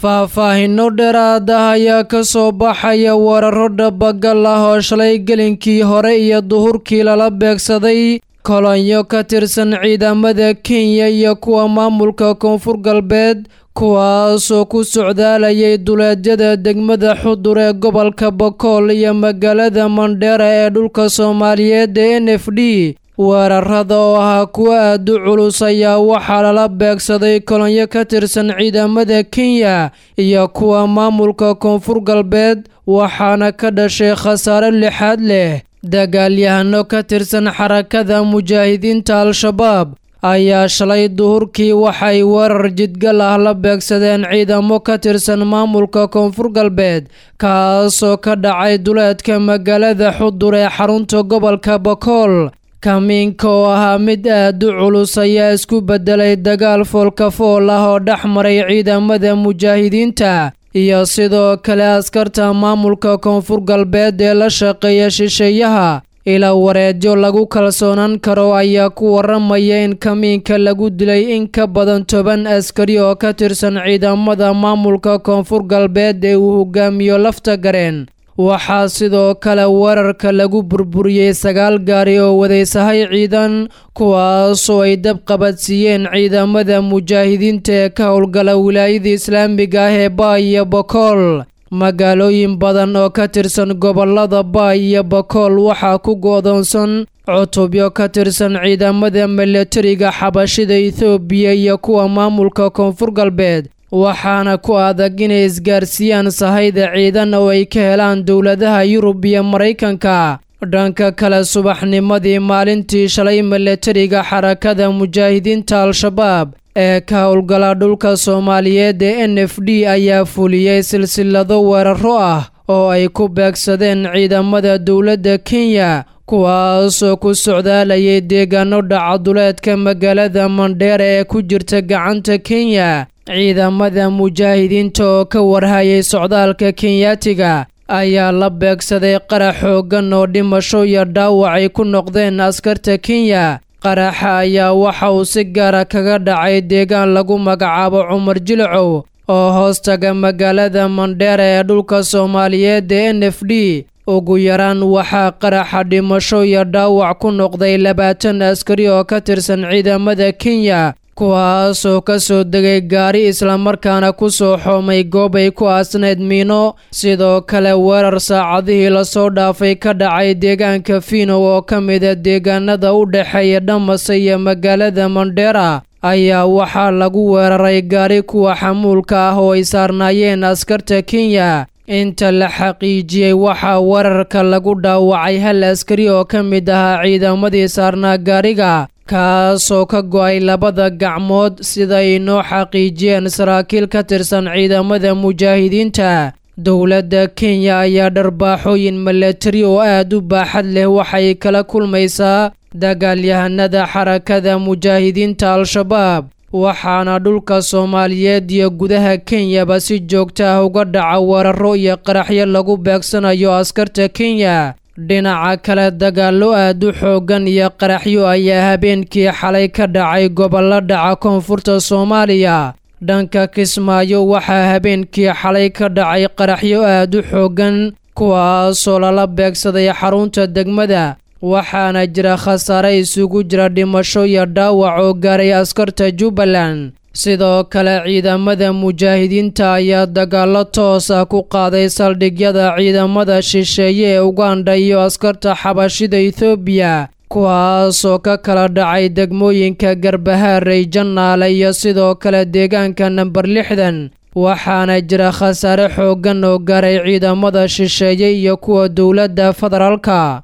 faahfaahinno dheeraad ah ayaa ka soo baxaya weeraro dhabagal ah oo shalay gelinkii hore iyo duhurkii lala beegsaday kolonyo ka tirsan ciidamada kenya iyo kuwa maamulka koonfur galbeed kuwaasoo ku socdaalayay duleedyada degmada xudur ee gobolka bakool iyo magaalada mandheera ee dhulka soomaaliyeed ee n f d weerarada oo ahaa kuwa aad u culus ayaa waxaa lala beegsaday kolonyo ka tirsan ciidamada kenya iyo kuwa maamulka koonfur galbeed waxaana ka dhashay khasaare lixaad leh dagaalyahano ka tirsan xarakada mujaahidiinta al-shabaab ayaa shalay duhurkii waxay weerar jidgal ah la beegsadeen ciidamo ka tirsan maamulka koonfur galbeed kaasoo ka dhacay duleedka magaalada xudur ee xarunta gobolka bakool kamiinka oo ahaa mid aad u culus ayaa isku beddelay dagaal foolkafool ah oo dhex maray ciidamada mujaahidiinta iyo sidoo kale askarta maamulka koonfur galbeed ee la shaqeeya shisheeyaha ilaa wareedyo lagu kalsoonaan karo ayaa ku waramaya in kamiinka lagu dilay in ka badan toban askari oo ka tirsan ciidamada maamulka koonfur galbeed ee uu hogaamiyo lafta gareen waxaa sidoo kale weerarka lagu burburiyey sagaal gaari oo wadaysahay ciidan kuwaasoo ay dab qabadsiiyeen ciidamada mujaahidiinta ee ka howlgala wilaayada islaamiga ah ee baay iyo bakool magaalooyin badan oo ka tirsan gobolada baay iyo bakool waxaa ku go'doonsan cutubyo ka tirsan ciidamada milatariga xabashida ethoobiya iyo kuwa maamulka koonfur galbeed waxaana ku adag inay isgaarsiiyaan sahayda ciidan oo ay ka helaan dowladaha yurub iyo maraykanka dhanka kale subaxnimadii maalintii shalay milatariga xarakada mujaahidiinta al-shabaab ee ka howlgala dhulka soomaaliyeed ee n f d ayaa fuliyey silsilado weeraro ah oo ay ku beegsadeen ciidamada dowladda kenya kuwaasoo ku socdaalayay deegaano dhacaduleedka magaalada mandheera ee ku jirta gacanta kenya ciidamada mujaahidiinta oo ka warhayay socdaalka kenyaatiga ayaa la beegsaday qarax xooggan oo dhimasho iyo dhaawac ay ku noqdeen askarta kenya qaraxa ayaa waxa uu si gaara kaga dhacay deegaan lagu magacaabo cumar jilcow oo hoostaga magaalada mandheera ee dhulka soomaaliyeed ee n f d ugu yaraan waxaa qaraxa dhimasho iyo dhaawac ku noqday labaatan askari oo ka tirsan ciidamada kenya kuwaasoo ka soo degay gaari islamarkaana ku soo xoomay goob ay ku aasnayd miino sidoo kale weerar saacadihii lasoo dhaafay ka dhacay deegaanka fiinow oo ka mida deegaanada u dhexeeya dhamase iyo magaalada mandheera ayaa waxaa lagu weeraray gaari kuwa xamuulka ah oo ay saarnaayeen askarta kenya inta la xaqiijiyey waxaa weerarka lagu dhaawacay hal askari oo ka mid ahaa ciidamadii saarnaa gaariga kaasoo ka go'ay labada gacmood sida ay noo xaqiijiyeen saraakiil ka tirsan ciidamada mujaahidiinta dowladda kenya ayaa dharbaaxooyin milatari oo aad u baaxad leh waxay kala kulmaysaa dagaalyahanada xarakada mujaahidiinta al-shabaab waxaana dhulka soomaaliyeed iyo gudaha kenyaba si joogta ah uga dhaca weeraro iyo qaraxyo lagu beegsanayo askarta kenya dhinaca kale dagaallo aad u xooggan iyo qaraxyo ayaa habeenkii xalay ka dhacay gobollo dhaca koonfurta soomaaliya dhanka kismaayo waxaa habeenkii xalay ka dhacay qaraxyo aad u xooggan kuwaasoo lala beegsaday xarunta degmada waxaana jira khasaare isugu jira dhimasho iyo dhaawac oo gaaray askarta jubbaland sidoo kale ciidamada mujaahidiinta ayaa dagaallo toos ah ku qaaday saldhigyada ciidamada shisheeye ee uganda iyo askarta xabashida ethoobiya kuwaasoo ka kala dhacay degmooyinka garbahaarey jannaale iyo sidoo kale deegaanka namber lixdan waxaana jira khasaare xooggan oo gaaray ciidamada shisheeye iyo kuwa dowladda federaalka